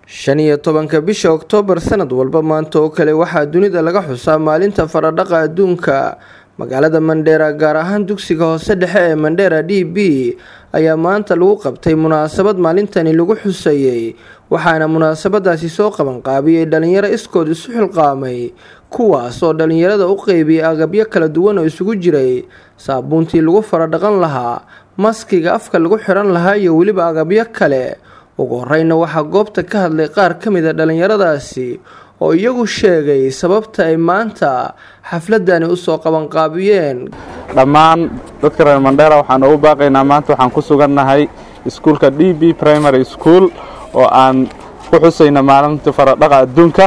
shan iyo tobanka bisha oktoobar sanad walba maanta oo kale waxaa dunida laga xusaa maalinta faradhaqa adduunka magaalada mandheera gaar ahaan dugsiga hoose dhexe ee mandheera d b ayaa maanta lagu qabtay munaasabad maalintani lagu xusayey waxaana munaasabadaasi soo qabanqaabiyey dhalinyaro iskood isu xilqaamay kuwaas oo dhalinyarada u qeybiyay agabyo kala duwan oo isugu jiray saabuuntii lagu faradhaqan lahaa maskiga afka lagu xiran lahaa iyo weliba agabyo kale ugu horeyna waxaa goobta ka hadlay qaar ka mid a dhalinyaradaasi oo iyagu sheegay sababta ay maanta xafladani usoo qabanqaabiyeen dhammaan dadka reer mandheera waxaan ugu baaqaynaa maanta waxaan ku sugannahay iskuulka d b primary school oo aan ku xusayna maalinta faradhaqa adduunka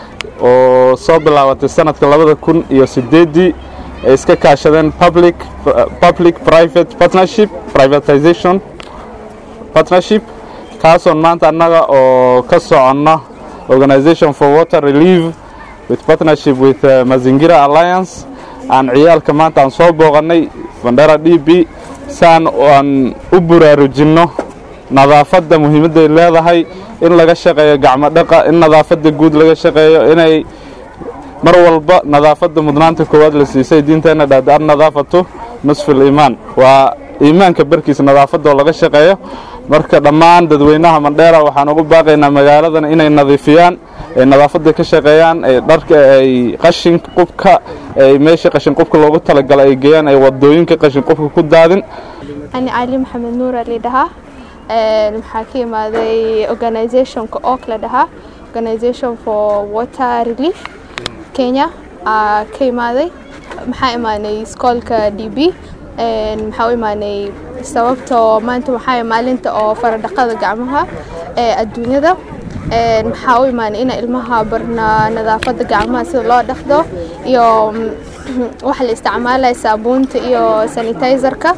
oo soo bilaabatay sanadka labada kun iyo sideedii ay iska kaashadeen public public private partnership privatization partnership kaasoon maanta annaga oo ka soconno organization for water relief with partnership with uh, mazingira alliance aan ciyaalka maanta aan soo booqannay bandera d b saan aan u buraarujinno nadaafadda muhiimadday leedahay in laga shaqeeyo gacmo dhaqa in nadaafadda guud laga shaqeeyo inay mar walba nadaafadda mudnaanta koowaad la siisay diinteenna dhahda an nadaafatu nusfil iimaan waa iimaanka barkiisa nadaafadda oo laga shaqeeyo marka dhammaan dadweynaha mandheera waxaan ugu baaqaynaa magaaladan inay nadiifiyaan ay nadaafadda ka shaqeeyaan ay dharka ay qashin qubka ay meesha qashin qubka loogu talagalay ay geeyaan ay wadooyinka qashin qubka ku daadin ani cali maxamed nuur ali dhahaa maxaa ka imaaday organizationka ook la dhahaa organization for water relief kenya ka imaaday maxaa imaanay iskoolka d b maxaa u imaanay sababtoo maanta waxaa maalinta oo faradhaqada gacmaha ee adduunyada maxaa u imaanay ina ilmaha barna nadaafadda gacmaha sida loo dhaqdo iyo waxa la isticmaalaya saabuunta iyo sanitizerka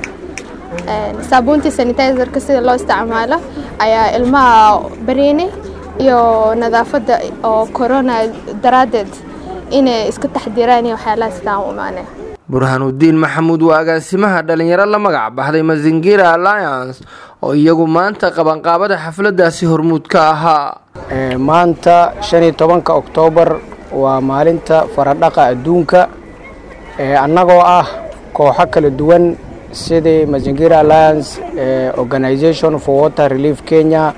saabuuntii sanitizerka sida loo isticmaalo ayaa ilmaha bareynay iyo nadaafadda oo corona daraaddeed inay iska taxdiraan iyo waxyaalaha sidaan u imaanay burhaanuddiin maxamuud waa agaasimaha dhalinyaro la magac baxday mazingira alliance oo iyagu maanta qabanqaabada xafladaasi hormuud ka ahaa maanta shan iyo tobanka oktoobar waa maalinta faradhaqa adduunka annagoo ah kooxo kala duwan sidii mazingira alliance organization for water relief kenya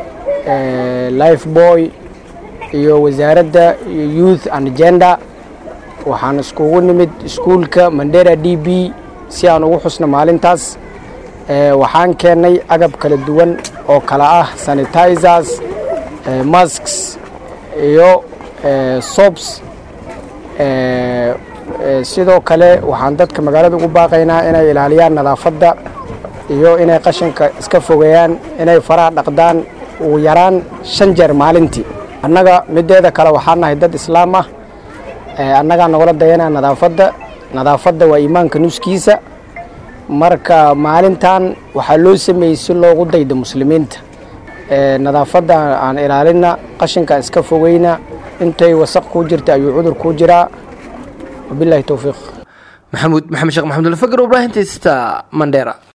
life boy iyo wasaaradda youth and gender waxaan iskugu nimid iskuulka mandera d b si aan ugu xusno maalintaas waxaan keennay agab kala duwan oo kala ah sanitizers masks iyo sobs sidoo kale waxaan dadka magaalada ugu baaqaynaa inay ilaaliyaan nadaafadda iyo inay qashinka iska fogeeyaan inay faraha dhaqdaan ugu yaraan shan jeer maalintii annaga mideeda kale waxaan nahay dad islaam ah annagaa nagula dayanaa nadaafadda nadaafadda waa iimaanka nuskiisa marka maalintan waxaa loo sameeyey si loogu daydo muslimiinta nadaafadda aan ilaalina qashinkaan iska fogeyna intay wasaq kuu jirta ayuu cudur kuu jiraa wabilahi towfiiq maxamuud maxamed sheekh maxamud alfakar ibraahim tista mandheera